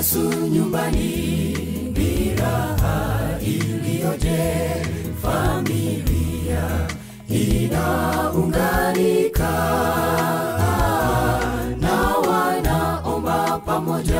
Yesu nyumbani ni raha iliyoje, familia inaunganika na wanaomba pamoja,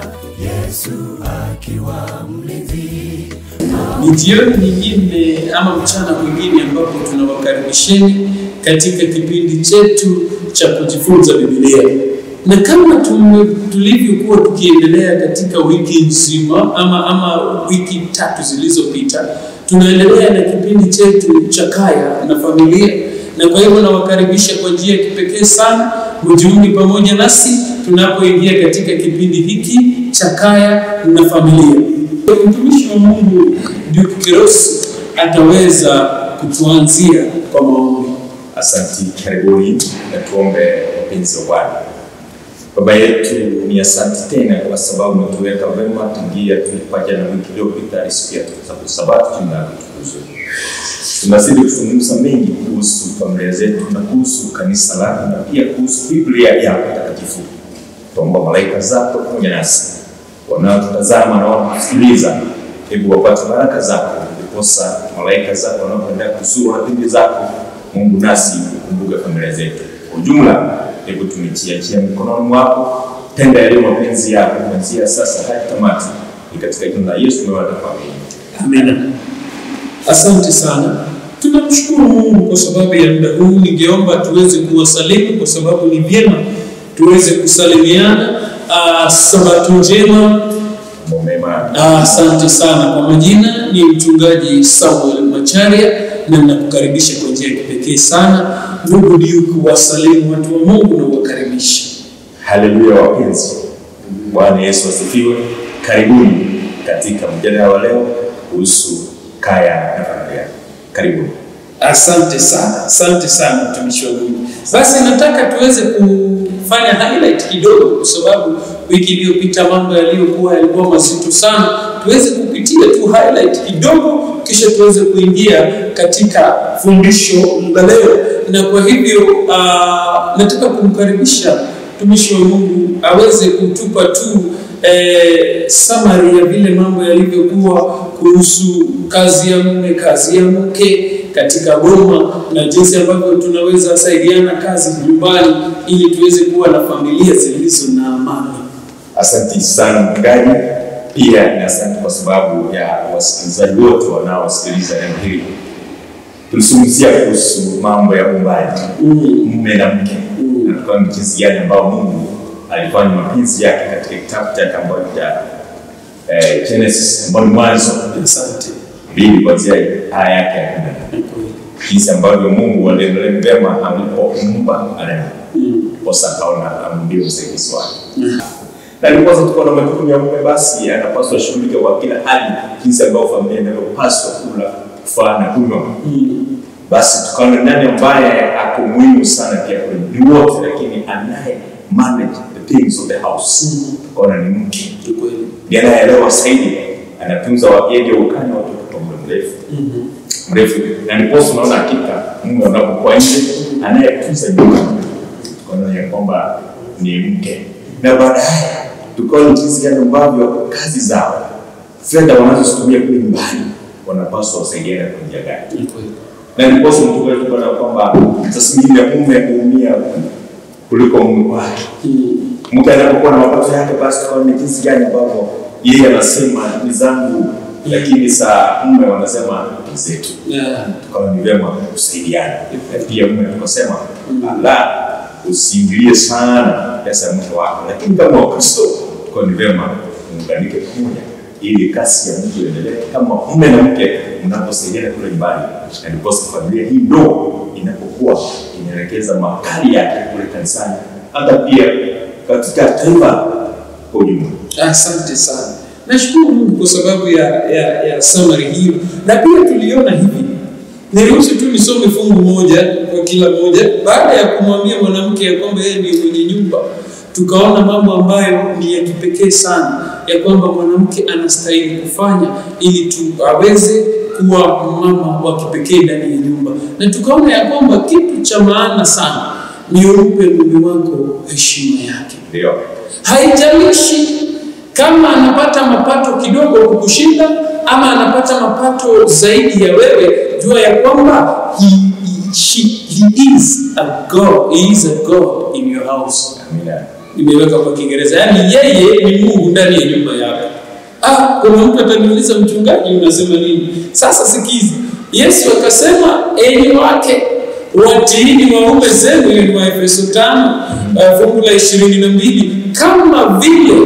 Yesu akiwa mlinzi. Ni jioni nyingine ama mchana mwingine ambapo tunawakaribisheni katika kipindi chetu cha kujifunza Biblia, na kama tume- tulivyokuwa tukiendelea katika wiki nzima ama, ama wiki tatu zilizopita, tunaendelea na kipindi chetu cha kaya na familia, na kwa hivyo nawakaribisha kwa njia ya kipekee sana mjiunge pamoja nasi tunapoingia katika kipindi hiki cha kaya na familia. Mtumishi wa Mungu Duke Kirosi ataweza kutuanzia kwa maombi. Asanti, karibuni na tuombe. Wapenzi wa Bwana, Baba yetu, ni asanti tena kwa sababu umetuweka vema tangia tulipaja na wiki iliyopita hadi siku ya Sabato. Jina lako litukuzwe. Tunazidi kuzungumza mengi kuhusu familia zetu na kuhusu kanisa lako na pia kuhusu Biblia yako takatifu. Tuomba malaika zako pamoja nasi wanaotutazama na wanaotusikiliza, hebu wapate baraka zako, ndiposa malaika zako wanaoendelea kuzuru hadithi zako Mungu, nasi ukumbuke familia zetu kwa ujumla. Hebu tumechiachia mikononi mwako, tenda yaliyo mapenzi yako kuanzia sasa hadi tamati. Ni katika jina la Yesu tumeomba na kuamini. Amina. Asante sana. Tunamshukuru Mungu kwa sababu ya muda huu. Ningeomba tuweze kuwasalimu kwa sababu ni vyema tuweze kusalimiana. Ah, sabato njema. Mambo mema Ah, Asante sana. Kwa majina ni mchungaji Samuel Macharia na ninakukaribisha kwa njia ya kipekee sana. Ndugu Duke, wasalimu watu wa Mungu na uwakaribisha. Haleluya wapenzi, Bwana Yesu asifiwe. Karibuni katika mjadala wa leo kuhusu kaya na familia. Karibuni. Asante sana, asante sana mtumishi wa Mungu. Basi nataka tuweze kufanya highlight kidogo, kwa sababu wiki iliyopita mambo yaliyokuwa yalikuwa mazito sana. Tuweze kupitia tu highlight kidogo, kisha tuweze kuingia katika fundisho la leo. Na kwa hivyo uh, nataka kumkaribisha mtumishi wa Mungu aweze kutupa tu eh, summary ya vile mambo yalivyokuwa kuhusu kazi ya mume, kazi ya mke katika boma na jinsi ambavyo tunaweza saidiana kazi nyumbani ili tuweze kuwa na familia zilizo na amani. Asante sana mchungaji, pia na asante kwa sababu ya wasikilizaji wote wanaosikiliza neno hili. Tulizungumzia kuhusu mambo ya uumbaji, mume na mke, na tukaona ni jinsi gani ambao Mungu alifanya mapenzi yake katika kitabu chake ambacho cha eh, Genesis ambao ni Mwanzo Asante. mbili kuanzia aya yake ya kumi na nane jinsi ambavyo Mungu aliendelea vyema alipoumba Adamu, posa akaona amndio msaidizi wake na ndiposa tuko na majukumu ya mume, basi anapaswa ashughulike kwa kila hali, jinsi ambavyo familia inavyopaswa kula, kufaa na kunywa. Basi tukaona nani ambaye ako muhimu sana pia kwenye ni wote, lakini anaye manage the things of the house, tukaona ni mke Ni kweli. ndiye anayeelewa zaidi, anatunza yeye ukani watoto kwa muda mrefu mrefu, na ndiposa unaona hakika mume unapokuwa nje anayetunza nyumba, tukaona ya kwamba ni mke, na baadaye tukaona jinsi gani ambavyo kazi zao, fedha wanazozitumia kule nyumbani, wanapaswa wasaidiane kwa njia gani Ni kweli. na ndiposa mtume tukaona kwamba sasa mwingine mume huumia kuliko mume wake mke anapokuwa na mapato yake, basi tukaona ni jinsi gani ambavyo yeye anasema ni zangu, lakini saa mume wanasema ni zetu. Yeah. Tukaona ni vyema kusaidiana, na pia mume tukasema la, usiingilie sana pesa ya mke wako, lakini kama Wakristo tukaona ni vyema muunganike pamoja ili kasi ya mtu iendelee, kama mume na mke mnaposaidiana kule nyumbani, na ndiposa familia hii ndogo inapokuwa inaelekeza makali yake kule kanisani, hata pia katika taifa kwa ujumla. Asante sana. Nashukuru Mungu kwa sababu ya, ya, ya summary hiyo, na pia tuliona hivi. Niruhusu tu nisome fungu moja kwa kila moja. Baada ya kumwambia mwanamke ya kwamba yeye ni mwenye nyumba, tukaona mambo ambayo ni ya kipekee sana, ya kwamba mwanamke anastahili kufanya ili tu aweze kuwa mama wa kipekee ndani ya nyumba, na tukaona ya kwamba kitu cha maana sana ni umpe mume wako heshima yake Ndio haijalishi kama anapata mapato kidogo kukushinda ama anapata mapato zaidi ya wewe, jua ya kwamba he, he, she, he is a God, he is a God in your house. Amina. Imeweka kwa Kiingereza, yaani yeye ni Mungu ndani ya nyumba yako. Ah, kuna mtu ataniuliza mchungaji, unasema nini? Sasa sikizi, Yesu akasema, enyi wake watiini waume zenu, hiyo ni Waefeso tano uh, fungu la ishirini na mbili kama vile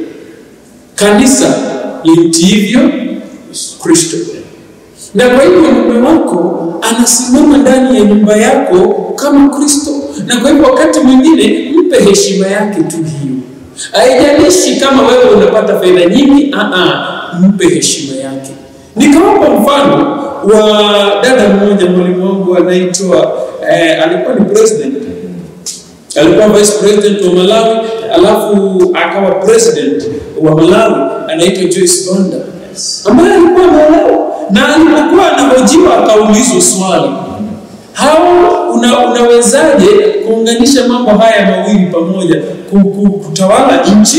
kanisa limtiivyo Kristo. Na kwa hivyo mume wako anasimama ndani ya nyumba yako kama Kristo, na kwa hivyo wakati mwingine mpe heshima yake tu hiyo. Haijalishi kama wewe unapata fedha nyingi, aa, mpe heshima yake. Nikawapa mfano wa dada mmoja, mwalimu wangu anaitwa eh, alikuwa ni president alikuwa vice president wa Malawi, alafu akawa president wa Malawi, anaitwa Joyce Banda ambaye alikuwa ameolewa na alipokuwa anahojiwa akaulizwa swali hao una, unawezaje kuunganisha mambo haya mawili pamoja, ku- ku- kutawala nchi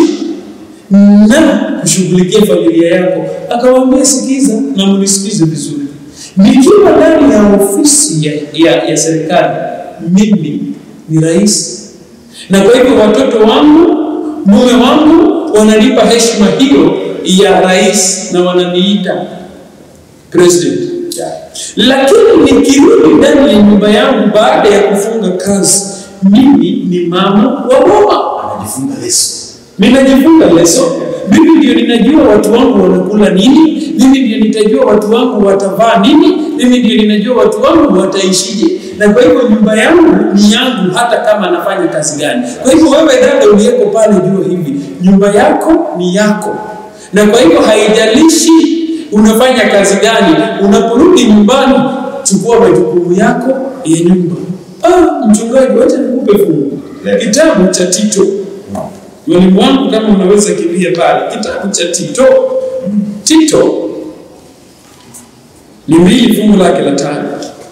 na kushughulikia familia yako? Akawaambia, sikiza na mnisikize vizuri, nikiwa ndani ya ofisi ya, ya, ya serikali mimi ni rais, na kwa hivyo watoto wangu, mume wangu wananipa heshima hiyo ya rais na wananiita president. Lakini nikirudi ndani ya nyumba yangu baada ya kufunga kazi, mimi ni mama wa boma, Anajifunga leso. ninajifunga leso. Mimi ndio ninajua watu wangu wanakula nini, mimi ndio nitajua watu wangu watavaa nini, mimi ndio ninajua watu wangu wataishije. Na kwa hivyo nyumba yangu ni yangu, hata kama nafanya kazi gani. Kwa hivyo wewe dada uliyeko pale, jua hivi, nyumba yako ni yako, na kwa hivyo haijalishi unafanya kazi gani. Unaporudi nyumbani, chukua majukumu yako ya nyumba. Ah, mchungaji, wacha nikupe fungu kitabu cha Tito. Mwalimu wangu, kama unaweza kimbia pale, kitabu cha Tito. Tito ni mbili fungu lake la tano.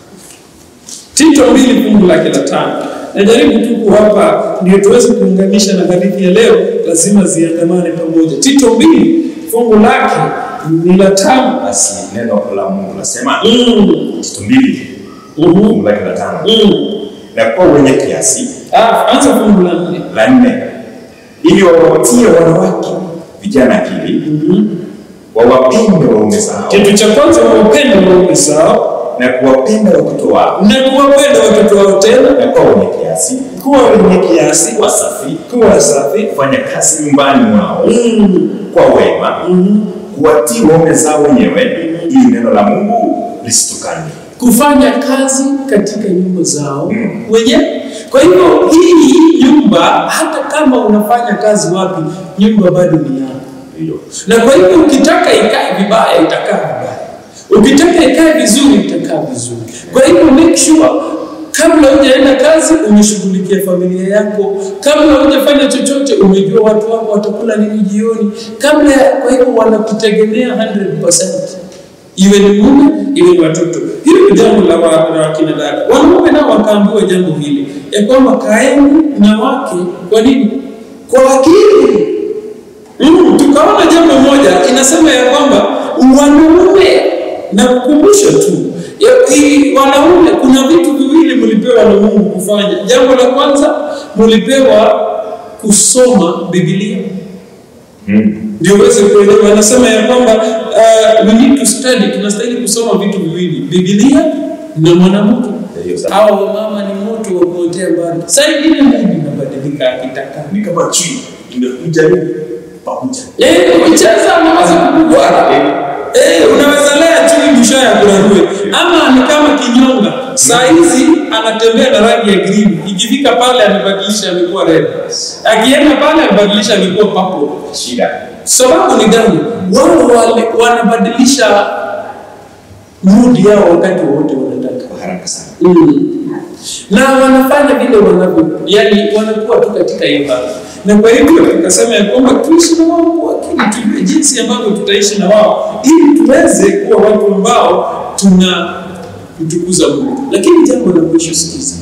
Tito mbili fungu lake la tano. Najaribu tu kuwapa ndio tuweze kuunganisha na hadithi ya leo, lazima ziandamane pamoja. Tito mbili fungu lake ni la tano. Basi neno la Mungu nasema Mm. Tito mbili Mhm. fungu lake la tano Mm. na kuwa wenye kiasi Ah, anza fungu la nne. la nne ili wawatie wanawake vijana akili wawapende waume zao Kitu cha kwanza wawapende waume zao na kuwapenda watoto wao na kuwapenda watoto wao tena, na kuwa wenye kiasi kuwa wenye kiasi, wasafi kuwa safi, kufanya kazi nyumbani mwao Mm. kwa wema kuwatii waume zao wenyewe ili neno la Mungu lisitukane. kufanya kazi katika nyumba zao wenyewe. Kwa hivyo hii nyumba, hata kama unafanya kazi wapi, nyumba bado ni yako. Hiyo. Na kwa hivyo ukitaka ikae vibaya, itakaa vibaya. Ukitaka ikae vizuri, itakaa vizuri. Kwa hivyo make sure kabla hujaenda kazi umeshughulikia familia yako, kabla hujafanya chochote umejua watu wako watakula nini jioni, kabla ya, kwa hivyo wanakutegemea 100% iwe ni mume iwe ni watoto. Hili ni jambo la wa- la wakina dada. Wanaume nao wakaambiwa jambo hili ya kwamba kaeni na wake. Kwa nini? Kwa akili. Mm, tukaona jambo moja inasema ya kwamba wanaume na kukumbusha tu ya- hii wanaume, kuna vitu viwili mlipewa na Mungu kufanya. Jambo la kwanza mlipewa kusoma Biblia ndio uweze kuelewa. Anasema ya kwamba uh, we need to study, tunastahili kusoma vitu viwili, Biblia na mwanamke. Hiyo sawa. Hawa wamama ni moto wa kuotea mbali. Saa ingine Mungu inabadilika akitaka Ni kama chui imekuja nini pakuja. Eh, ukicheza unaweza kukugwara. Eh, unaweza lea chui mwisho ya kurarue. Ama ni kama kinyonga. Saa hizi anatembea na rangi ya green. Ikifika pale amebadilisha amekuwa red. Akienda pale amebadilisha amekuwa purple. Shida. Sababu ni gani? Wao wale wanabadilisha mood yao wakati wote wanataka. Kwa haraka sana. Mm. na wanafanya vile wanavyo, yani wanakuwa tu katika hiyo hali, na kwa hivyo tukasema ya kwamba tuishi na wao kwa akili, tujue jinsi ambavyo tutaishi na wao ili tuweze kuwa watu ambao tuna mtukuza Mungu. Lakini jambo la mwisho, sikiza,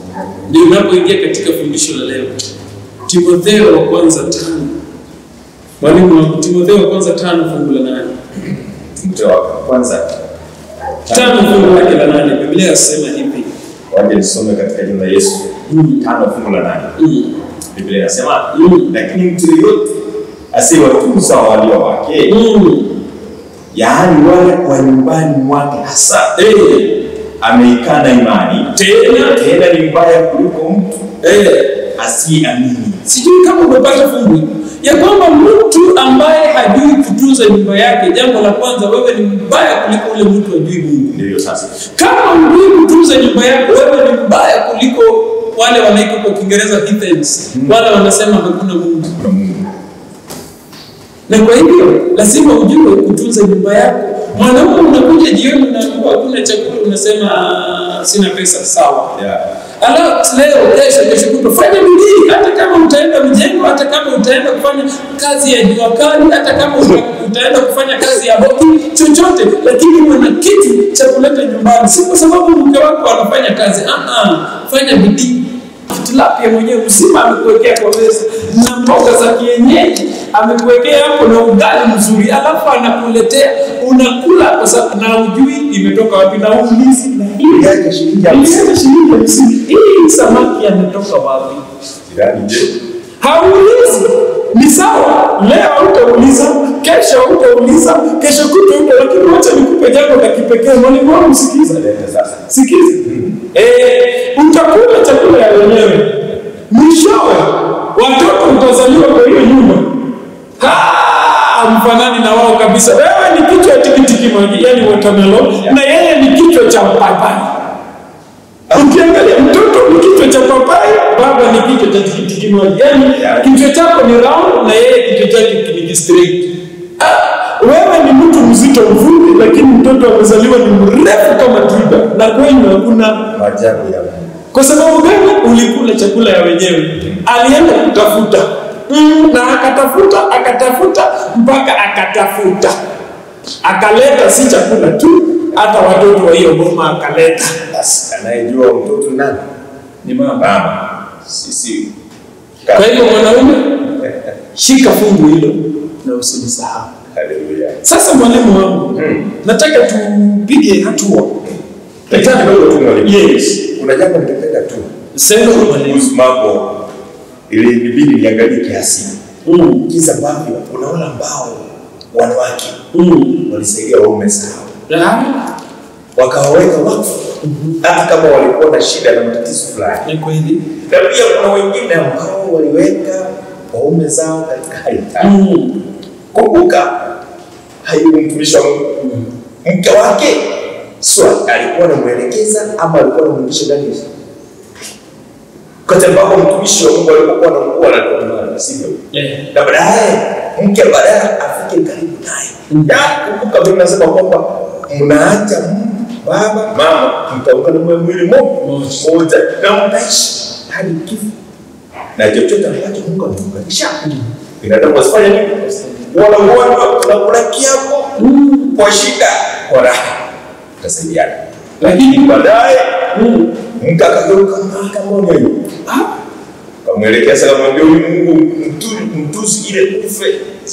ndio unapoingia katika fundisho la leo, Timotheo wa kwanza tano Mwalimu wa Timotheo wa kwanza tano fungu la nane. Timotheo wa kwanza Tano fungu lake la nane. Biblia yasema hivi. waje nisome katika jina la Yesu tano fungu la nane. Mm. Biblia inasema Mm. lakini mtu yeyote asiyewatunza walio wake, Mm. yaani wale wa nyumbani mwake hasa, Eh. ameikana imani, Tena tena ni mbaya kuliko mtu eh. asiyeamini. Sijui kama umepata fungu hili. ya kwamba mtu ambaye hajui kutunza nyumba yake, jambo la kwanza, wewe ni mbaya kuliko ule mtu ajui Mungu. Ndivyo sasa. Kama hujui kutunza nyumba yako, wewe ni mbaya kuliko wale wanaitwa kwa Kiingereza heathens, wale wanasema hakuna Mungu. Kuna Mungu. Na kwa hivyo lazima ujue kutunza nyumba yako. Mwanaume unakuja jioni, unaambiwa hakuna chakula, unasema "Ah, sina pesa, sawa. Yeah. Alafu leo kesho kesho kutwa fanya bidii, hata kama utaenda mjengo, hata kama utaenda kufanya kazi ya jua kali, hata kama uta, utaenda kufanya kazi ya hoki, chochote, lakini uwe na kitu cha kuleta nyumbani, si kwa sababu mke wako anafanya kazi. Ah, ah, fanya bidii. Tilapia mwenyewe mzima amekuwekea kwa meza na mboga za kienyeji amekuwekea hapo na ugali mzuri, alafu anakuletea unakula, kwa sababu na ujui imetoka wapi na uulizi na hii Yake shilingi hamsini. Nilisema shilingi hamsini. Hii samaki ametoka wapi? Jirani je? Haulizi. Ni sawa, leo hautauliza, kesho hautauliza, kesho kutwa huta, lakini wacha nikupe jambo la kipekee. Mwalimu wangu, sikiza, Leta sasa. sikiza. Eh, utakula chakula ya wenyewe, mwishowe watoto mtazaliwa kwa hiyo nyumba mfanani na wao kabisa. Wewe ni kichwa cha tikitiki maji, yani watermelon, na yeye ni kichwa cha papai. Ukiangalia mtoto ni kichwa cha papai, baba ni kichwa cha tikitiki maji. Yaani kichwa chako ni round na yeye kichwa chake ni straight. Ah, wewe ni mtu mzito mfupi, lakini mtoto amezaliwa ni mrefu kama twiga, na kwenyu hakuna. Maajabu ya Mungu. Kwa sababu gani? Ulikula chakula ya wenyewe. Alienda kutafuta mm, na akatafuta akatafuta mpaka akatafuta, akaleta si chakula tu, hata watoto wa hiyo boma akaleta. Basi anayejua mtoto ni nani? Ni mama. Mama. Sisi. Kwa hivyo mwanaume, shika fungu hilo na usilisahau. Haleluya. Sasa mwalimu wangu, Mm. nataka tupige hatua. Petani kidogo tu mwalimu. Yes. Kuna jambo ningependa tu Sema mwalimu. kuhusu mambo ili ibidi niangalie kiasi. Mm. Jinsi ambavyo unaona ambao wanawake Mm. walisaidia waume zao Ah, wakawaweka wakfu hata kama walikuwa na shida na matatizo fulani, Ni kweli. na pia kuna wengine ambao waliweka waume zao katika hali tatu. Mm. Kumbuka, hayu mtumishi wa Mungu, mke wake swa alikuwa anamwelekeza ama alikuwa anamrudisha ndani ya wakati ambapo mtumishi wa Mungu alipokuwa anakuwa alikuwa mwana sivyo? Eh. na baadaye mke baadaye afike karibu naye. Ya, Kumbuka mimi nasema kwamba mnaacha m- baba mama, mtaungana mwe mwili mo- moja na mtaishi hadi kifo, na chochote ambacho Mungu ameunganisha binadamu wasifanye nini? Wanaungana wanakula kiapo kwa shida, kwa raha, utasaidiana. Lakini baadaye Mm. mke akageuka akamwona kamwelekeza kamwambia huyu Mungu mtu- mtusi ile ufe.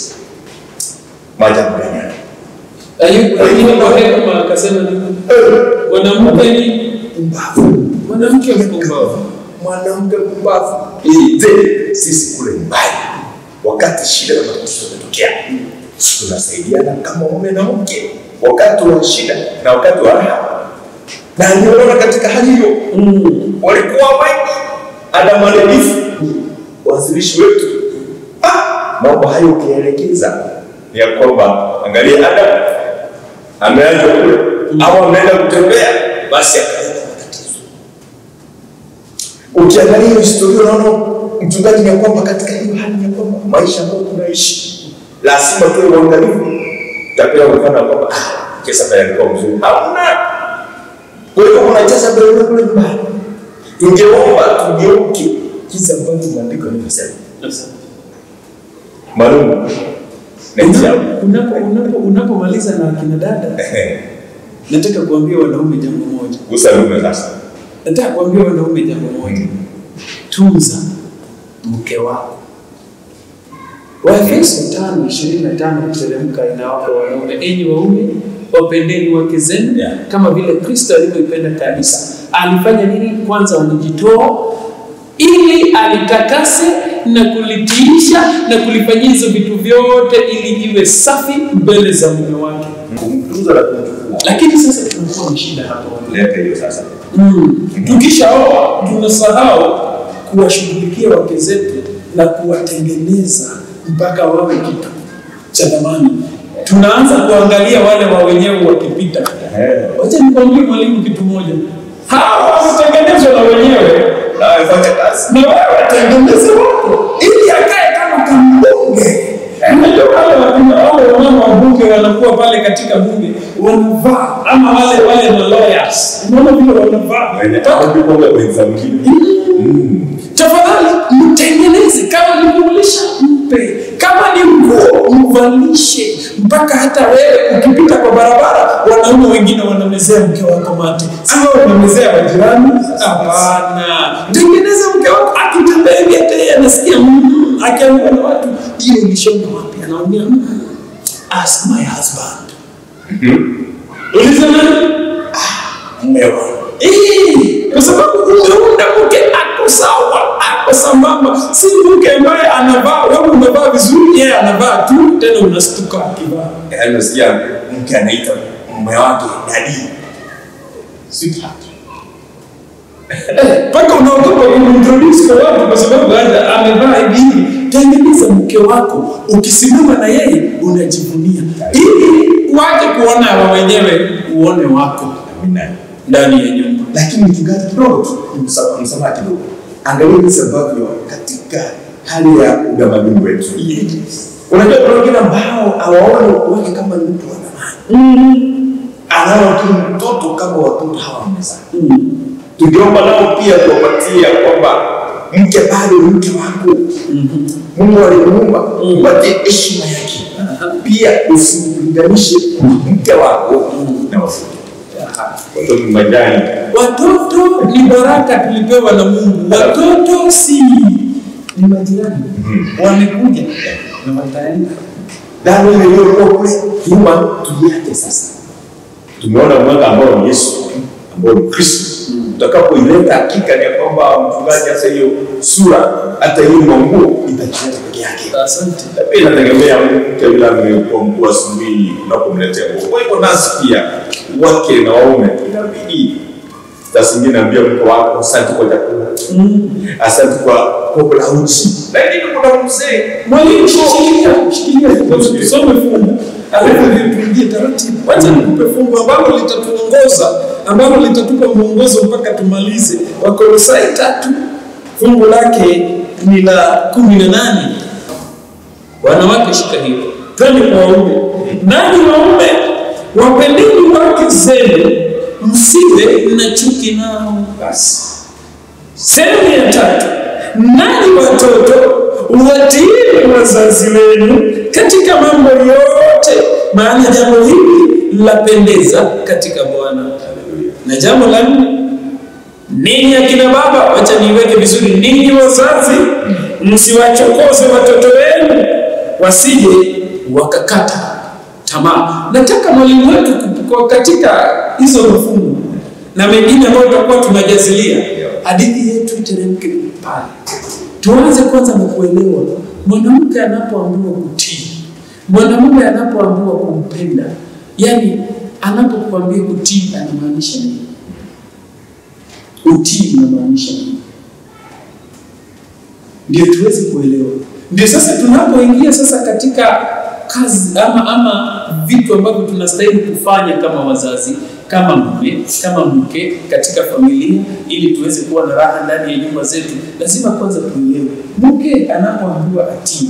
Maajabu gani haya? Ayubu lakini kwa hekima akasema nini? Mwanamke ni Mbavu. mwanamke mpumbavu. Mwanamke mpumbavu. Je, sisi kule nyumbani wakati shida na matatizo yametokea tunasaidiana kama mume na mke wakati wa shida na wakati wa raha, na nimeona katika hali hiyo Mm. walikuwa wengi Adamu alinifu wazilishi wetu. Ah, mambo hayo ukielekeza ni ya kwamba angalia, Adamu ameanza kule au ameenda kutembea, basi akaleta matatizo. Ukiangalia hiyo historia, unaona mchungaji, ni ya kwamba katika hiyo hali ni ya kwamba maisha ambayo tunaishi lazima tuwe uangalifu. Utapewa mfano wa kwamba ah, kesa pale alikuwa mzuri, hamna. Kwa hiyo unacheza mbele kule nyumbani tungeomba tugeuke jinsi ambavyo maandiko yanavyosema. Malumu na hijabu. Unapo unapo unapomaliza na akina dada, nataka kuambia wanaume jambo moja. Gusa lume sasa. Nataka kuambia wanaume jambo moja. Tunza mke wako. Waefeso tano ishirini na tano kuteremka inawapa wanaume, enyi waume wapendeni wake zenu Yeah. kama vile Kristo alivyoipenda kanisa. Alifanya nini? Kwanza walijitoa ili alitakase na kulitiisha na kulifanyia hizo vitu vyote ili iwe safi mbele za mume wake. kumtunza na kumchukua. Lakini sasa tunakuwa na shida hapa. Leta hiyo sasa. Mm. Tukishaoa tunasahau kuwashughulikia wake zetu na kuwatengeneza mpaka wawe kitu cha thamani. Tunaanza kuangalia wale wa wenyewe wakipita. Eh. Wacha nikwambie mwalimu kitu moja, hawa wametengenezwa na wenyewe Nawe fanya kazi. na wewe watengeneze wako ili akae kama kambunge. Unajua wale wakina wale wamama wa bunge wanakuwa pale katika bunge wanavaa ama wale wale ma lawyers, unaona vile wanavaa Wenye au kwa wenza mwingine. tafadhali mtengeneze, kama ni kumlisha mpe, kama ni nguo mvalishe, mpaka hata wewe ukipita kwa barabara wanaume wengine wanamezea mke wako mate, sio unamezea majirani. Hapana, tengeneza mke wako akitembea hivi, hata yeye anasikia mm, akiambiwa na watu hiyo ilishona wapi, anaambia mm, ask my husband. Uliza nani? Mume wangu. Eh, kwa sababu umeunda mke ako sawa, ako sambamba, si mke ambaye anavaa wewe unavaa vizuri, yeye anavaa tu, tena unastuka akivaa. Yaani unasikia mke anaita mume wake dadi. Sweetheart. Eh, mpaka unaogopa kumintroduce kwa watu kwa sababu hata amevaa hivi hivi. Tengeneza mke wako, ukisimama na yeye unajivunia, ili waje kuona wa wenyewe uone wako Amina. ndani ya nyumba. lakini mchungaji kidogo tu msamaha msamaha kidogo angalia jinsi ambavyo katika hali ya utamaduni wetu unajua kuna wengine ambao hawaoni wake kama ni mtu wa thamani anaona tu mtoto kama watoto hawa wamezaa tungeomba nao pia kuwapatia kwamba mke bado ni mke wako mungu alimuumba upatie heshima yake pia usimlinganishe mke wako na watoto Watoto ni majani. Watoto ni baraka tulipewa na Mungu, watoto si ni majirani, wamekuja na wataenda. dhambi ile iliyokuwa kule nyuma tuiache sasa Tumeona mwanga ambao ni Yesu, ambao ni Kristo. Utakapoileta hakika ni ya kwamba mchungaji, hasa hiyo sura, hata hiyo manguo itajileta peke yake Asante. na pia inategemea mke yule amekuwa mkuu asubuhi unapomletea nguo. Kwa hivyo nasi pia wake na waume inabidi saa zingine ambia mke wako asante kwa chakula, asante kwa kopo la uji, lakini kuna mzee Mwalimu, shikilia, shikilia, tusome fungu alafu tuingie taratibu. Wacha nikupe fungu ambalo litatuongoza, ambalo litatupa mwongozo mpaka tumalize. Wakolosai tatu fungu lake ni la kumi na nane. Wanawake, shika hilo, twende kwa waume. Nanyi waume, wapendeni wake zenu, msiwe na chuki nao. basi Sehemu ya tatu, nanyi watoto watiini wazazi wenu katika mambo yote, maana jambo hili lapendeza katika Bwana. Na jambo la nne, ninyi akina baba, wacha niweke vizuri, ninyi wazazi, msiwachokoze watoto wenu wasije wakakata tamaa. Nataka mwalimu wetu ku- kwa katika hizo mafungu na mengine ambayo tutakuwa tunajazilia, hadithi yetu iteremke pale. Tuanze kwanza na kuelewa mwanamke anapoambiwa kutii, mwanamume anapoambiwa kumpenda, yani anapokuambia kutii anamaanisha nini? Utii unamaanisha nini? Ndio tuweze kuelewa. Ndio sasa tunapoingia sasa katika kazi ama ama vitu ambavyo tunastahili kufanya kama wazazi, kama mume, kama mke katika familia, ili tuweze kuwa na raha ndani ya nyumba zetu, lazima kwanza tuelewe mke anapoambiwa atii,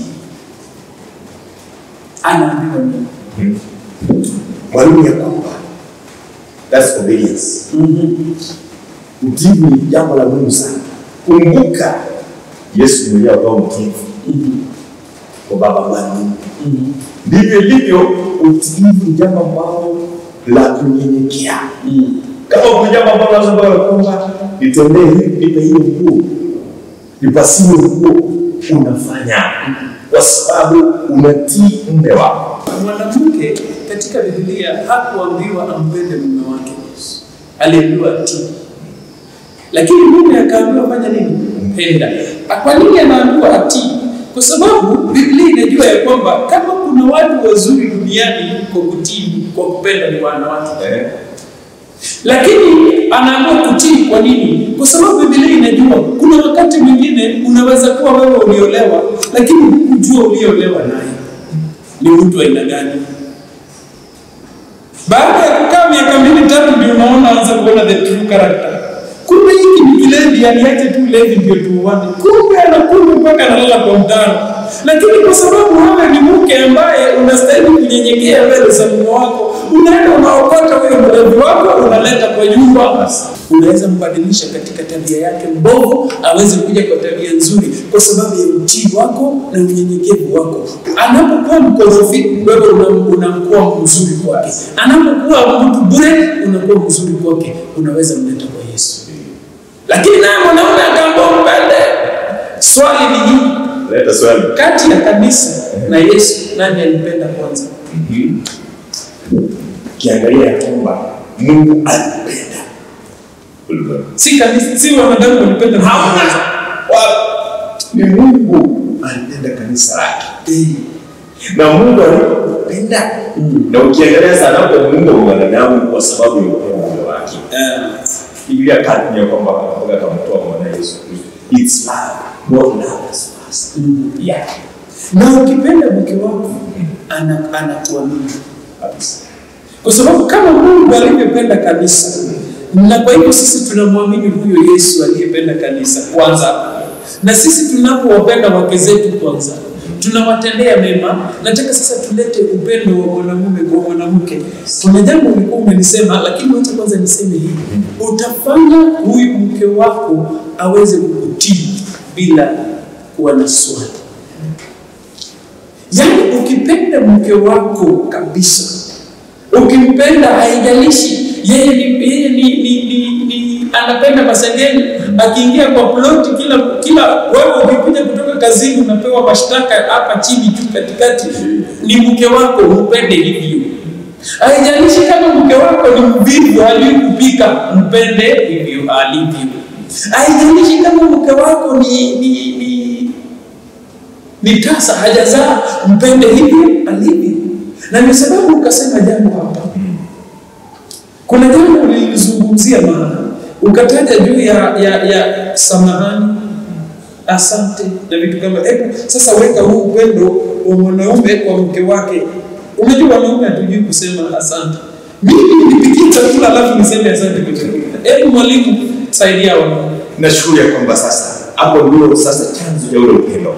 anaambiwa nini? mwalimu ya kwamba that's obedience utiifu ni jambo la muhimu sana kumbuka yesu mwenyewe akawa mtiifu kwa baba bwana Mungu. ndivyo ilivyo utiifu ni jambo ambalo la kunyenyekea kama kuna jambo ambalo lazima ya kwamba nitendee hivi nipe hiyo nguo nipasiwe nguo unafanya kwa sababu unatii mume wako. Mwanamke katika Biblia hakuambiwa ampende mume wake, aliambiwa atii, lakini mume akaambiwa fanya nini? Mpenda. Kwa nini anaambiwa atii? Kwa sababu Biblia inajua ya kwamba kama kuna watu wazuri duniani kwa kutii, kwa kupenda ni wanawake Eh? lakini anaamua kutii. Kwa nini? Kwa sababu Biblia inajua kuna wakati mwingine unaweza kuwa wewe uliolewa, lakini hukujua uliolewa naye ni mtu aina gani. Baada ya kukaa miaka mbili tatu, ndio unaona anza kuona the true character. Kumbe hiki ni kilevi, aliache tu levi ndio tuuane. Kumbe anakunywa mpaka analala kwa mtano, lakini kwa sababu wewe ni mke ambaye unastahili kunyenyekea mbele za mume wako, unaenda unaokota huyo mlevi wako unaleta kwa nyumba, unaweza mbadilisha katika tabia yake mbovu aweze kuja kwa tabia nzuri, kwa sababu ya utii wako na unyenyekevu wako. Anapokuwa mkorofi, wewe una- unakuwa mzuri kwake. Anapokuwa mtu bure, unakuwa mzuri kwake. Unaweza mleta kwa Yesu. Lakini naye mwanaume akaambiwa mpende. Swali ni hili, Leta swali. kati ya kanisa na Yesu, nani alimpenda kwanza? Kiangalia ya kwamba Mungu alipenda ulimwengu. Si kanisa, si wanadamu walipenda Mungu kwanza. Wa- Ni Mungu alipenda kanisa lake. Na Mungu alipenda na ukiangalia sana hapo Mungu mwanadamu kwa sababu ya upendo wake. Eh, Biblia kati ya kwamba mpaka akamtoa mwana Yesu Kristo. It's love. God loves us first. Yeah. na ukipenda mke wako ana anakuamini Kabisa. kwa sababu kama Mungu alivyopenda kanisa, na kwa hivyo sisi tunamwamini huyo Yesu aliyependa kanisa kwanza, na sisi tunapowapenda wake zetu kwanza tunawatendea mema. Nataka sasa tulete upendo wa mwanamume kwa mwanamke. Kuna jambo ulikuwa umelisema, lakini wacha kwanza niseme hivi, utafanya huyu mke wako aweze kukutii bila kuwa na swali. Yaani ukipenda mke wako kabisa, ukimpenda haijalishi yeye ni, yeye ni, ni, ni, ni anapenda masengeni, akiingia kwa ploti kila kila wewe ukikuja kutoka kazini unapewa mashtaka hapa chini juu katikati, ni mke wako, mpende hivyo. Haijalishi kama mke wako ni mvivu, hajui kupika, mpende hivyo alivyo. Haijalishi kama mke wako ni, ni, ni ni tasa hajazaa, mpende hivyo alivyo. Na ndio sababu ukasema jambo hapa. Kuna jambo ulilizungumzia maana, ukataja juu ya, ya, ya samahani, asante na vitu kama hebu sasa weka huu upendo wa mwanaume kwa mke wake. Unajua wanaume hatujui kusema asante. Mimi nipikie chakula alafu niseme asante kwa chakula. Hebu mwalimu, saidia wanaume. Nashukuru ya kwamba sasa hapo ndio sasa chanzo cha ule upendo.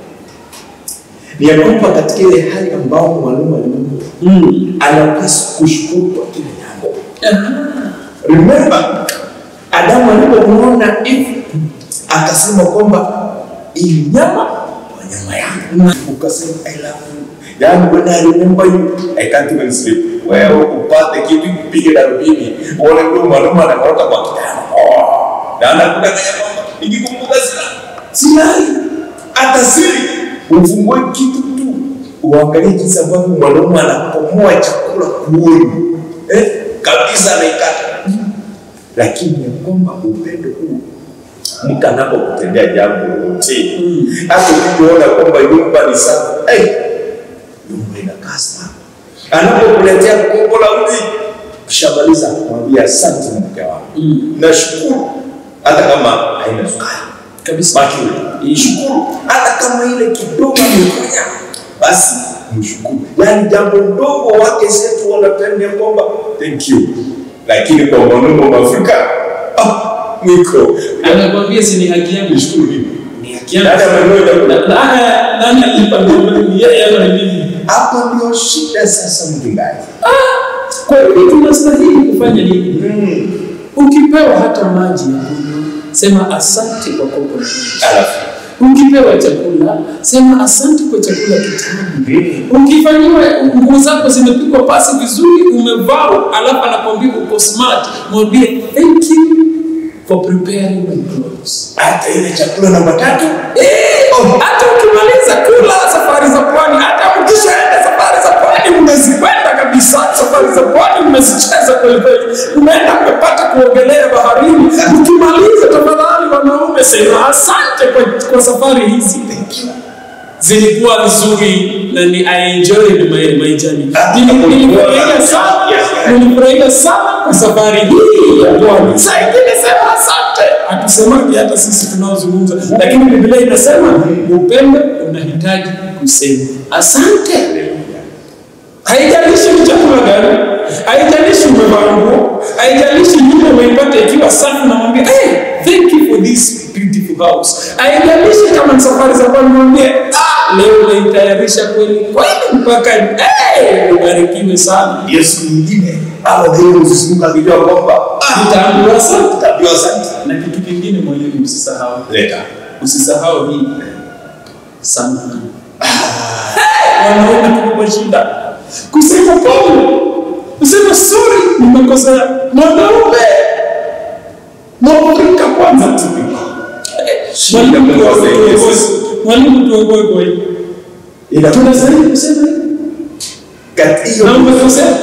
Ni ya kwamba katika ile hali ambao mwanaume aliumbwa Mm. anapaswa kushukuru kwa kile jambo. Ah. Remember, Adamu alipomwona Eve akasema kwamba hii nyama kwa nyama yangu, ukasema I love you. Yaani when I remember you, I can't even sleep. Wewe upate kitu kupige darubini, uone huyo mwanaume anakorota kwa kitanda. Oh, na anakudanganya kwamba nikikumbuka sina silali hata siri, ufungue kitu tu uangalie jinsi ambavyo mwanaume anapomoa chakula kuoni eh, kabisa anaikata lakini ya kwamba upendo huu mtu anapokutendea jambo lolote hata ukiona kwamba nyumba ni safi hey, nyumba inakaa safi anapokuletea kopo la uji kishamaliza kumwambia asante mke wangu Mm. nashukuru hata kama haina sukari Kabisa. baki shukuru hata kama ile kidogo amefanya basi mshukuru yaani jambo ndogo wake zetu wanapenda kwamba thank you lakini kwa mwanaume wa Afrika ah, mwiko anakwambia si ni haki yangu shukuru hivi ni haki yangu Dada amenunua chakula. Na- na- nani alipa ndio ni yeye ama ni mimi hapa ndio shida sasa mchungaji kwa hiyo tunastahili kufanya nini ukipewa hata maji ya kunywa sema asante kwa kopo la maji alafu ukipewa chakula sema asante kwa chakula kitamu ukifanyiwa nguo zako zimepigwa pasi vizuri umevaa alafu anakwambia uko smart mwambie thank you for preparing my clothes. hata ile chakula namba tatu Eh, hata ukimaliza kula safari za pwani, hata ukishaenda safari za pwani umezikwenda kabisa, safari za pwani umezicheza kweli kweli, umeenda umepata kuogelea baharini. Ukimaliza tafadhali, wanaume sema asante kwa, kwa safari hizi zilikuwa nzuri na ni I enjoyed my, my journey. Nili- Nilifurahia sana, nilifurahia sana kwa safari hii ya pwani. Saa ingine sema asante, hatusemaji hata sisi tunaozungumza, lakini Biblia inasema upendo unahitaji kusema asante. Haijalishi ni chakula gani, haijalishi umevaa nguo, haijalishi nyumba umeipata ikiwa safi, namwambia hey, thank you for this beautiful house. Haijalishi kama ni safari za kwani, mwambie ah, leo unaitayarisha kweli kweli mpaka hey, ubarikiwe sana. hiyo siku nyingine au leo msisimuka akijua kwamba ah, Nitaambiwa asante. utaambiwa asante Na kitu kingine mwalimu, usisahau, leta usisahau hii samahani. Hey, wanaume tuko kwa shida kusema pole, kusema sorry, nimekosea. Mwanaume Mwafrika kwanza tu. Mwalimu tuokoe, mwalimu tuokoe kwa hii. ila Tunastahili kusema hivi. kati hiyo Na umekosea.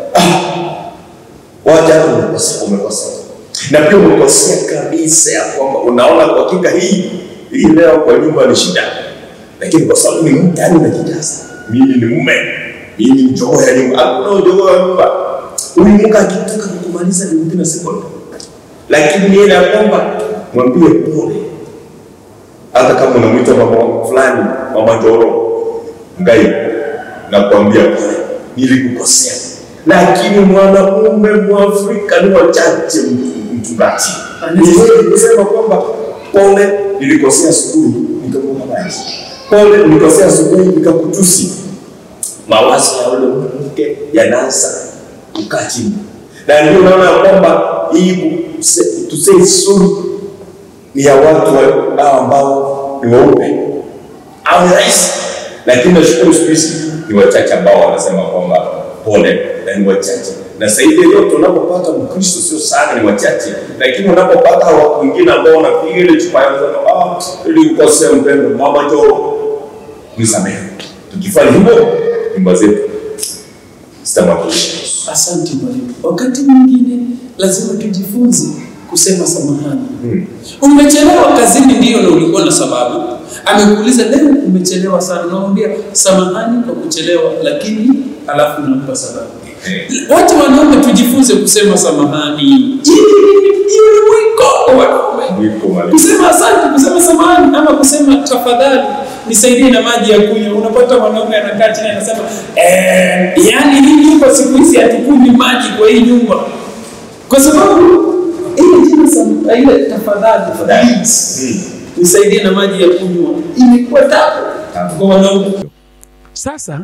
wacha hapo umekosea umekosea na pia umekosea kabisa ya kwamba unaona kwa hakika hii hii leo kwa nyumba ni shida lakini kwa sababu ni mtu yani unajijaza mimi ni mume mimi ni jogoo ya nyumba hakuna jogoo ya nyumba huyu mke akitaka kukumaliza ni within a second lakini ile ya kwamba mwambie pole hata kama unamwita mama fulani mama njoro ngai nakwambia pole nilikukosea lakini mwanamume mwafrika ni wachache m- mchungaji ni heri kusema kwamba pole nilikosea asubuhi nikakupa maji pole nilikosea asubuhi nikakutusi mawazo ya ule mke yanaanza kukaa chini na ndio unaona ya kwamba hii kuse- to say sorry ni ya watu wa- hao ambao ni weupe au ni rahisi, lakini nashukuru siku hizi ni wachache ambao wanasema kwamba pole, na ni wachache. Na zaidi ya yote, unapopata Mkristo sio sana, ni wachache, lakini unapopata watu wengine ambao wanapiga ile chupa yao wanasema ah, ili ukosea mpendo, mama njoo nisamehe. Tukifanya hivyo, nyumba zetu zitamwakilisha Yesu. Asante mwalimu. Wakati mwingine lazima tujifunze kusema samahani. Umechelewa kazini, ndio, na ulikuwa na sababu. Amekuuliza leo umechelewa sana, unamwambia samahani kwa kuchelewa, lakini alafu unampa sababu. Watu wanaume tujifunze kusema samahani. Hiyo ni mwiko kwa wanaume Mwiko mwalimu. kusema asante, kusema samahani, ama kusema tafadhali nisaidie na maji ya kunywa. Unapata mwanaume anakaa chini anasema eh, yani hii nyumba siku hizi hatukunywi maji kwa hii nyumba, kwa sababu ile jina sam- ile tafadhali, please, nisaidie na maji ya kunywa imekuwa tabu kwa wanaume. Sasa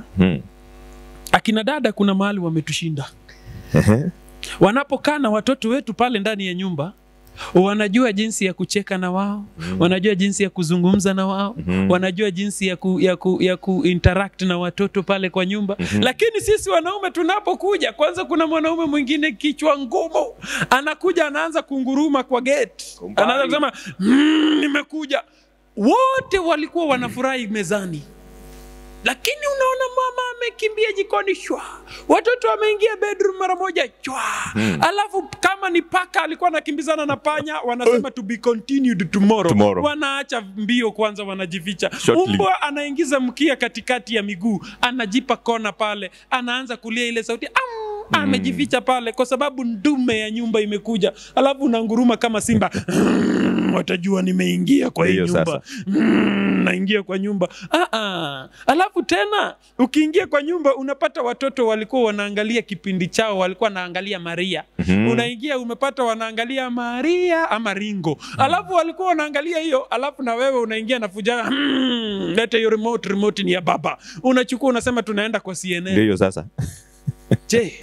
akina dada, kuna mahali wametushinda wanapokaa na watoto wetu pale ndani ya nyumba wanajua jinsi ya kucheka na wao mm. wanajua jinsi ya kuzungumza na wao mm. wanajua jinsi ya ku, ya ku, ya ku interact na watoto pale kwa nyumba mm-hmm. lakini sisi wanaume tunapokuja kwanza kuna mwanaume mwingine kichwa ngumu anakuja anaanza kunguruma kwa gate Kumbali. anaanza kusema mm, nimekuja wote walikuwa wanafurahi mezani lakini unaona mama amekimbia jikoni shwa watoto wameingia bedroom mara moja chwa hmm. alafu kama ni paka alikuwa anakimbizana na panya wanasema to be continued tomorrow, Tomorrow. wanaacha mbio kwanza wanajificha Shortly. mbwa anaingiza mkia katikati ya miguu anajipa kona pale anaanza kulia ile sauti Am! amejificha pale kwa sababu ndume ya nyumba imekuja alafu unanguruma kama simba "Mm, watajua nimeingia kwa hii Ndiyo nyumba sasa. mm, naingia kwa nyumba ah, ah. alafu tena ukiingia kwa nyumba unapata watoto walikuwa wanaangalia kipindi chao walikuwa wanaangalia maria Mhm. unaingia umepata wanaangalia maria ama ringo alafu walikuwa wanaangalia hiyo alafu na wewe unaingia na fujana hmm, leta hiyo remote remote ni ya baba unachukua unasema tunaenda kwa ndio cnn hiyo sasa je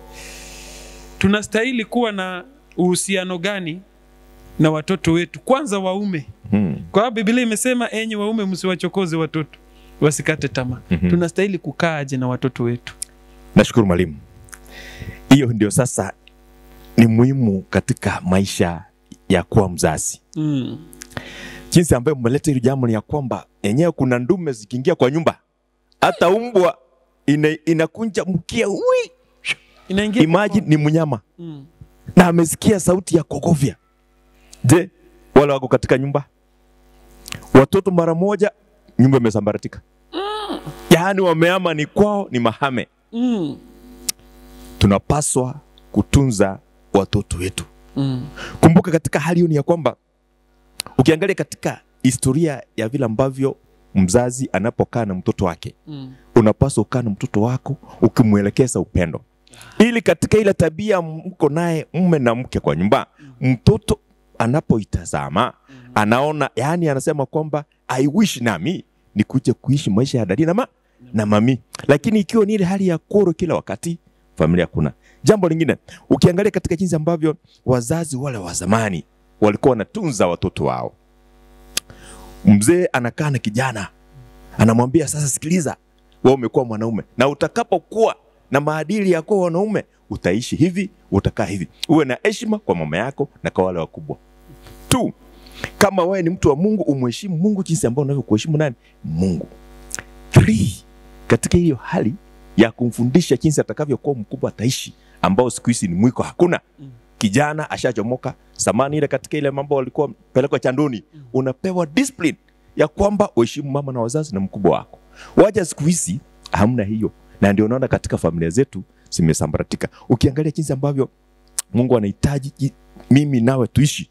tunastahili kuwa na uhusiano gani na watoto wetu kwanza waume hmm. kwa sababu Biblia imesema enyi waume msiwachokoze watoto wasikate tamaa. Mhm. Tunastahili kukaaje na watoto wetu? nashukuru mwalimu hiyo ndio sasa ni muhimu katika maisha ya kuwa mzazi Mm. jinsi ambayo mmeleta hili jambo ni ya kwamba yenyewe kuna ndume zikiingia kwa nyumba hata umbwa ina, inakunja mkia ui Inaingia imagine ni mnyama Mm. na amesikia sauti ya kogovya je wale wako katika nyumba watoto mara moja nyumba imesambaratika yaani wameama ni kwao ni mahame Mm. tunapaswa kutunza watoto wetu Mm. kumbuka katika hali hiyo ni ya kwamba ukiangalia katika historia ya vile ambavyo mzazi anapokaa na mtoto wake Mm. unapaswa ukaa na mtoto wako ukimwelekeza upendo ili katika ile tabia mko naye mme na mke kwa nyumba mtoto anapoitazama anaona yani anasema kwamba i wish nami nikuje kuishi maisha ya dadi na, ma, na mami lakini ikiwa ni ile hali ya koro kila wakati familia kuna jambo lingine ukiangalia katika jinsi ambavyo wazazi wale wa zamani walikuwa wanatunza watoto wao mzee anakaa na kijana anamwambia sasa sikiliza wewe umekuwa mwanaume na utakapokuwa na maadili ya kuwa wanaume utaishi hivi utakaa hivi uwe na heshima kwa mama yako na kwa wale wakubwa tu kama wewe ni mtu wa mungu umheshimu mungu jinsi ambao unavyokuheshimu nani mungu Three, katika hiyo hali ya kumfundisha jinsi atakavyokuwa mkubwa ataishi ambao siku hizi ni mwiko hakuna kijana ashachomoka samani ile katika ile mambo walikuwa pelekwa chandoni unapewa discipline ya kwamba uheshimu mama na wazazi na mkubwa wako waja siku hizi hamna hiyo na ndio unaona katika familia zetu zimesambaratika ukiangalia jinsi ambavyo mungu anahitaji ji- mimi nawe tuishi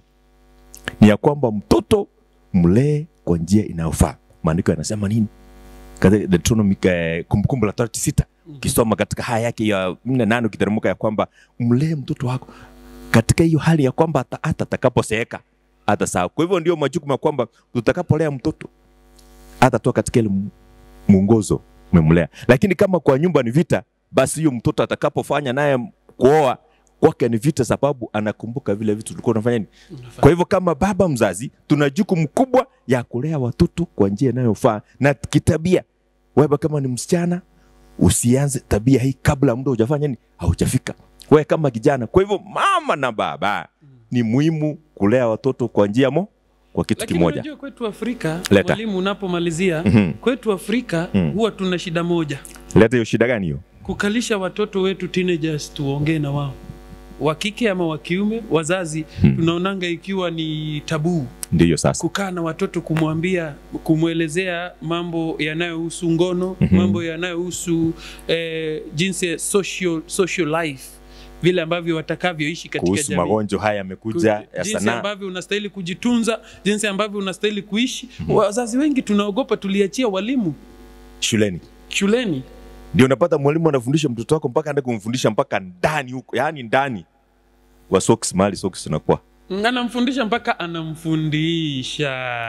ni ya kwamba mtoto mlee kwa njia inayofaa maandiko yanasema nini katika Deuteronomy, eh, kumbukumbu la torati sita ukisoma katika haya yake ya nne nane ukiteremka ya kwamba mlee mtoto wako katika hiyo hali ya kwamba hata hata atakaposeeka hata sawa kwa hivyo ndio majukumu ya kwamba tutakapolea mtoto hata toa katika ile mu- mwongozo umemlea lakini kama kwa nyumba ni vita basi hiyo mtoto atakapofanya naye kuoa kwake ni vita sababu anakumbuka vile vitu tulikuwa tunafanya nini kwa hivyo kama baba mzazi tuna jukumu kubwa ya kulea watoto kwa njia inayofaa na kitabia wewe kama ni msichana usianze tabia hii kabla muda hujafanya nini haujafika wewe kama kijana kwa hivyo mama na baba ni muhimu kulea watoto kwa njia mo kwa kitu Lakini kimoja unajua kwetu Afrika, Leta. mwalimu, unapomalizia Mhm. kwetu Afrika Mhm. huwa tuna shida moja, leta hiyo shida gani hiyo kukalisha watoto wetu teenagers tuongee na wao, wa kike ama wa kiume. Wazazi Hmm. tunaonanga ikiwa ni tabuu ndiyo sasa kukaa na watoto kumwambia kumwelezea mambo yanayohusu ngono Mhm. mambo yanayohusu eh, jinsi ya social, social life vile ambavyo watakavyoishi katika kuhusu jamii magonjwa haya yamekuja ya jinsi sanaa ambavyo unastahili kujitunza jinsi ambavyo unastahili kuishi wazazi wengi tunaogopa tuliachia walimu shuleni shuleni ndio unapata mwalimu anafundisha mtoto wako mpaka ande kumfundisha mpaka ndani huko yaani ndani wa socks mahali socks zinakuwa anamfundisha mpaka anamfundisha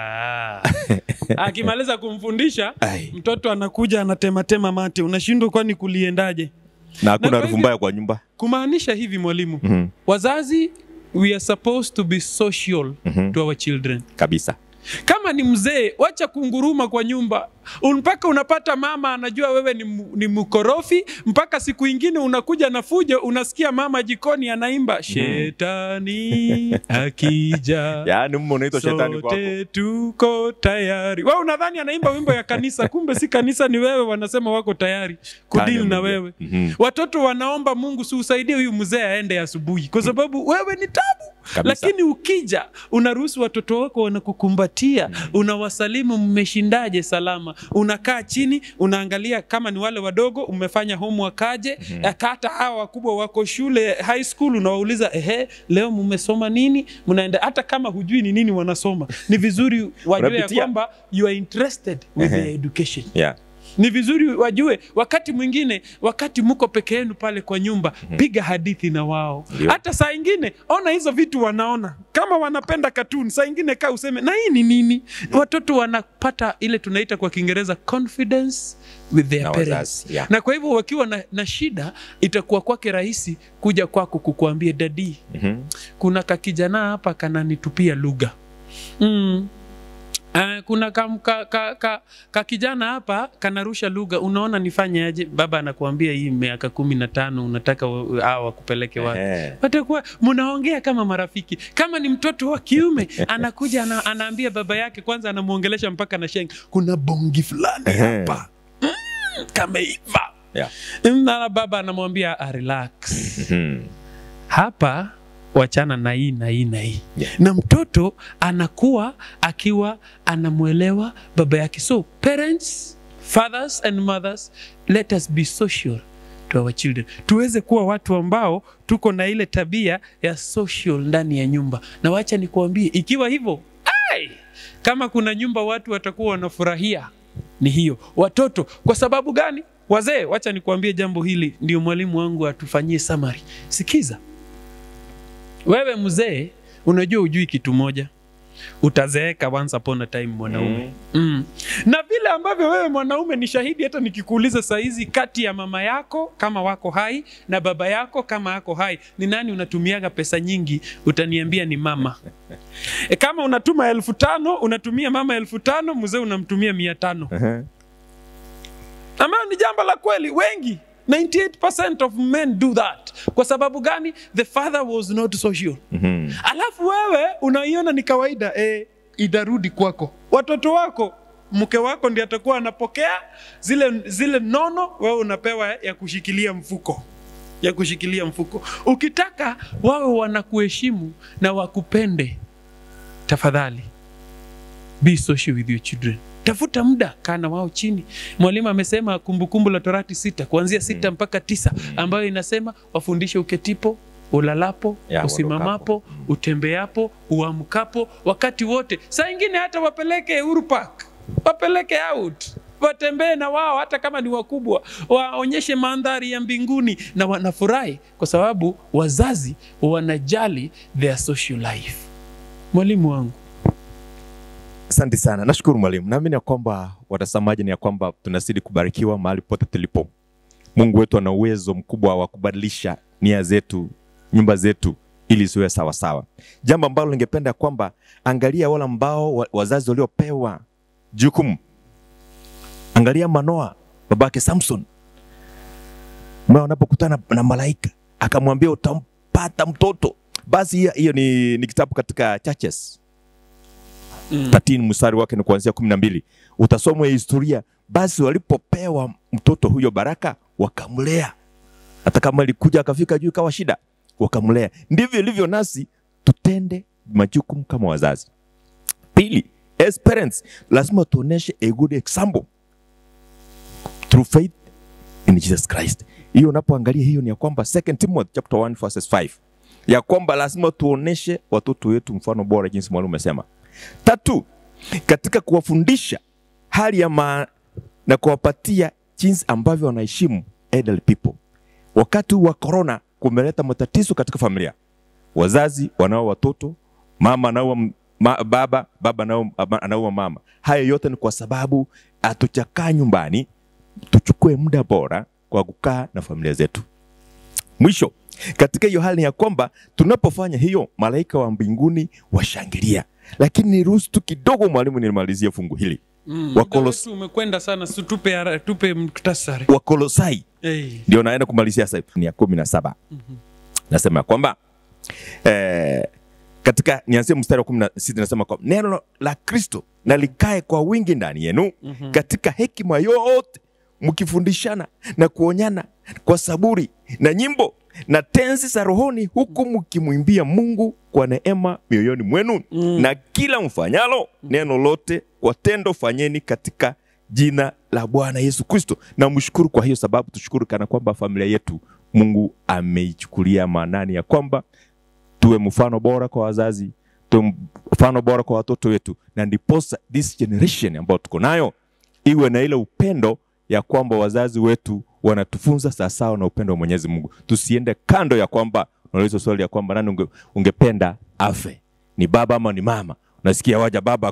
akimaliza kumfundisha Ai. mtoto anakuja anatematema mate unashindwa kwani kuliendaje na hakuna kwa harufu hivyo- mbaya kwa nyumba kumaanisha hivi mwalimu Mhm, wazazi we are supposed to be social Mhm. to our children kabisa kama ni mzee wacha kunguruma kwa nyumba mpaka unapata mama anajua wewe ni, mu- ni mkorofi mpaka siku ingine unakuja na fujo unasikia mama jikoni anaimba shetani akija yaani mume unaitwa shetani kwako sote tuko tayari we unadhani anaimba wimbo ya kanisa kumbe si kanisa ni wewe wanasema wako tayari kudil na ameingia. wewe Mhm. watoto wanaomba mungu si usaidie huyu mzee aende asubuhi kwa sababu wewe ni tabu Kabisa. lakini ukija unaruhusu watoto wako wanakukumbatia unawasalimu mmeshindaje salama unakaa chini unaangalia kama ni wale wadogo umefanya homework aje hata hawa wakubwa wako shule high school unawauliza ehe leo mmesoma nini mnaenda hata kama hujui ni nini wanasoma ni vizuri wajue ya Unapitia. kwamba you are interested with Ehe. their education yeah. ni vizuri wajue wakati mwingine wakati mko peke yenu pale kwa nyumba piga hadithi na wao Ndio. hata saa ingine ona hizo vitu wanaona kama wanapenda katuni saa ingine kaa useme na hii ni nini watoto wanapata ile tunaita kwa kiingereza confidence with their Na parents wazazi, yeah. na kwa hivyo wakiwa na, na shida itakuwa kwake rahisi kuja kwako kukuambia dadi Mhm. kuna kakijana hapa kananitupia lugha mm. Uh, kuna ka, ka, ka, ka, ka kijana hapa kanarusha lugha, unaona nifanye aje? Baba anakuambia hii miaka kumi na tano unataka wa- hawa wakupeleke wapi? Ehe. Watakuwa mnaongea kama marafiki. Kama ni mtoto wa kiume anakuja ana, anaambia baba yake, kwanza anamwongelesha mpaka na sheng, kuna bongi fulani Ehe. hapa mm, kameiva Yeah. na baba anamwambia "Ah, relax Mhm. hapa wachana na hii na hii na hii Yeah. na mtoto anakuwa akiwa anamwelewa baba yake so parents fathers and mothers let us be social to our children tuweze kuwa watu ambao tuko na ile tabia ya social ndani ya nyumba na wacha nikuambie ikiwa hivyo ai, kama kuna nyumba watu watakuwa wanafurahia ni hiyo watoto kwa sababu gani wazee wacha nikuambie jambo hili ndio mwalimu wangu atufanyie summary sikiza wewe mzee unajua ujui kitu moja utazeeka once upon a time mwanaume mm. Mm. na vile ambavyo wewe mwanaume ni shahidi hata nikikuuliza sahizi kati ya mama yako kama wako hai na baba yako kama ako hai ni nani unatumiaga pesa nyingi utaniambia ni mama e, kama unatuma elfu tano unatumia mama elfu tano mzee unamtumia mia tano Ehe. ambayo ni jambo la kweli wengi 98% of men do that kwa sababu gani the father was not social Mhm. alafu wewe unaiona ni kawaida eh, itarudi kwako watoto wako mke wako ndiye atakuwa anapokea zile, zile nono wewe unapewa ya kushikilia mfuko ya kushikilia mfuko ukitaka wawe wanakuheshimu na wakupende tafadhali be social with your children tafuta muda kaa na wao chini mwalimu amesema kumbukumbu la torati sita kuanzia sita mpaka tisa ambayo inasema wafundishe uketipo ulalapo Ya, usimamapo utembeapo uamkapo wakati wote saa ingine hata wapeleke Uhuru Park wapeleke out watembee na wao hata kama ni wakubwa waonyeshe mandhari ya mbinguni na wanafurahi kwa sababu wazazi wanajali their social life mwalimu wangu Asante sana, nashukuru mwalimu. Naamini ya kwamba watazamaji ni ya kwamba tunazidi kubarikiwa mahali pote tulipo. Mungu wetu ana uwezo mkubwa wa kubadilisha nia zetu, nyumba zetu ili ziwe sawa sawa. Jambo ambalo ningependa kwamba angalia wale ambao wa- wazazi waliopewa jukumu. Angalia Manoa, babake Samson, mwa wanapokutana na malaika akamwambia utampata mtoto. Basi hiyo- hiyo ni, ni kitabu katika Churches mm. 13 mstari wake ni kuanzia kumi na mbili utasomwa historia basi walipopewa mtoto huyo baraka wakamlea hata kama alikuja akafika juu ikawa shida wakamlea ndivyo ilivyo nasi tutende majukumu kama wazazi pili as parents lazima tuoneshe a good example through faith in jesus christ hiyo unapoangalia hiyo ni ya kwamba 2 timothy chapter 1 verses 5 ya kwamba lazima tuoneshe watoto wetu mfano bora jinsi mwalimu amesema Tatu, katika kuwafundisha hali ya ma na kuwapatia jinsi ambavyo wanaheshimu elderly people. Wakati huu wa corona kumeleta matatizo katika familia, wazazi wanao watoto, mama anaua m- ma, baba, baba anao- ama- anaua mama. Haya yote ni kwa sababu hatujakaa nyumbani, tuchukue muda bora kwa kukaa na familia zetu. Mwisho, katika hiyo hali ya kwamba tunapofanya hiyo, malaika wa mbinguni washangilia. Lakini niruhusu tu kidogo, mwalimu, nimalizie fungu hili. Mm. Wakolos- Muda wetu umekwenda sana, si tupe, hara- tupe mktasari. Wakolosai Hey. ndio naenda kumalizia sasa, ni ya kumi na saba nasema ya kwamba eh, katika nianzie mstari wa kumi na sita nasema kwamba neno la Kristo na likae kwa wingi ndani yenu katika hekima yote mkifundishana na kuonyana kwa saburi na nyimbo na tenzi za rohoni huku mkimwimbia Mungu kwa neema mioyoni mwenu Mm. na kila mfanyalo neno lote kwa tendo fanyeni katika jina la Bwana Yesu Kristo. Na mshukuru kwa hiyo sababu, tushukuru kana kwamba familia yetu Mungu ameichukulia maanani ya kwamba tuwe mfano bora kwa wazazi, tuwe mfano bora kwa watoto wetu, na ndiposa this generation ambayo tuko nayo iwe na ile upendo ya kwamba wazazi wetu wanatufunza sawasawa na upendo wa Mwenyezi Mungu. Tusiende kando ya kwamba unauliza swali ya kwamba nani unge, ungependa afe, ni baba ama ni mama? Unasikia waja baba ku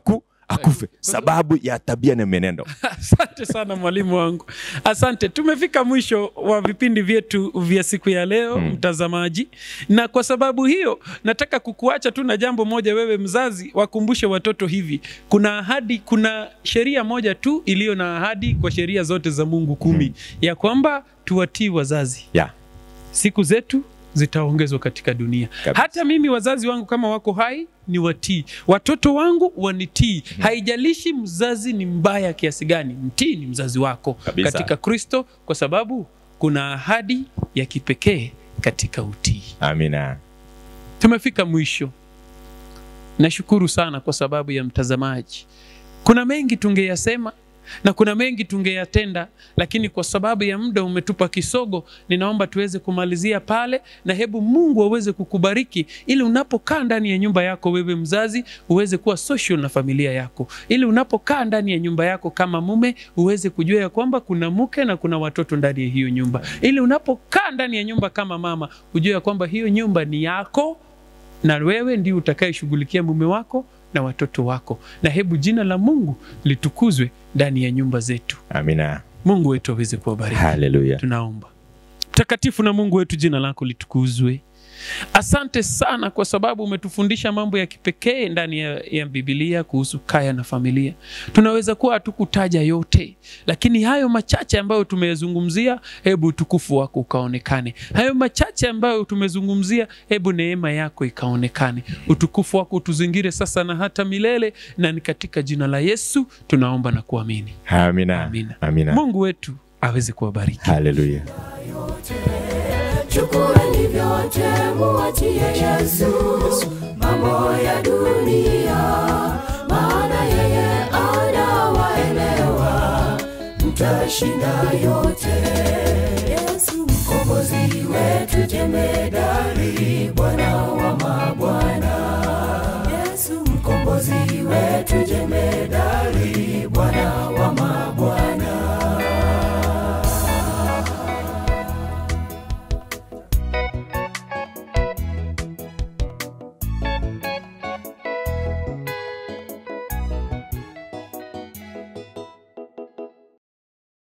akufe sababu ya tabia na menendo Asante sana mwalimu wangu, asante. Tumefika mwisho wa vipindi vyetu vya siku ya leo mm. mtazamaji, na kwa sababu hiyo nataka kukuacha tu na jambo moja, wewe mzazi, wakumbushe watoto hivi, kuna ahadi, kuna sheria moja tu iliyo na ahadi kwa sheria zote za Mungu kumi mm. ya kwamba tuwatii wazazi yeah. siku zetu zitaongezwa katika dunia. Kabisa. Hata mimi wazazi wangu kama wako hai ni watii, watoto wangu wanitii. Haijalishi mzazi ni mbaya kiasi gani, mtii ni mzazi wako Kabisa. katika Kristo, kwa sababu kuna ahadi ya kipekee katika utii. amina Tumefika mwisho. Nashukuru sana kwa sababu ya mtazamaji. Kuna mengi tungeyasema na kuna mengi tungeyatenda, lakini kwa sababu ya muda umetupa kisogo, ninaomba tuweze kumalizia pale, na hebu Mungu aweze kukubariki ili unapokaa ndani ya nyumba yako wewe mzazi uweze kuwa social na familia yako, ili unapokaa ndani ya nyumba yako kama mume uweze kujua ya kwamba kuna mke na kuna watoto ndani ya hiyo nyumba, ili unapokaa ndani ya nyumba kama mama ujue ya kwamba hiyo nyumba ni yako na wewe ndio utakayeshughulikia mume wako na watoto wako, na hebu jina la Mungu litukuzwe ndani ya nyumba zetu. amina Mungu wetu aweze kuwabariki. haleluya Tunaomba. Mtakatifu na Mungu wetu, jina lako litukuzwe. Asante sana kwa sababu umetufundisha mambo ya kipekee ndani ya, ya Biblia kuhusu kaya na familia. Tunaweza kuwa hatukutaja yote, lakini hayo machache ambayo tumeyazungumzia, hebu utukufu wako ukaonekane. Hayo machache ambayo tumezungumzia, hebu neema yako ikaonekane. Utukufu wako utuzingire sasa na hata milele, na ni katika jina la Yesu tunaomba na kuamini. amina Amina. amina Mungu wetu aweze kuwabariki. haleluya chukueni vyote muachie Yesu mambo ya dunia, maana yeye anawaelewa, mtashinda yote. Yesu mkombozi wetu, jembe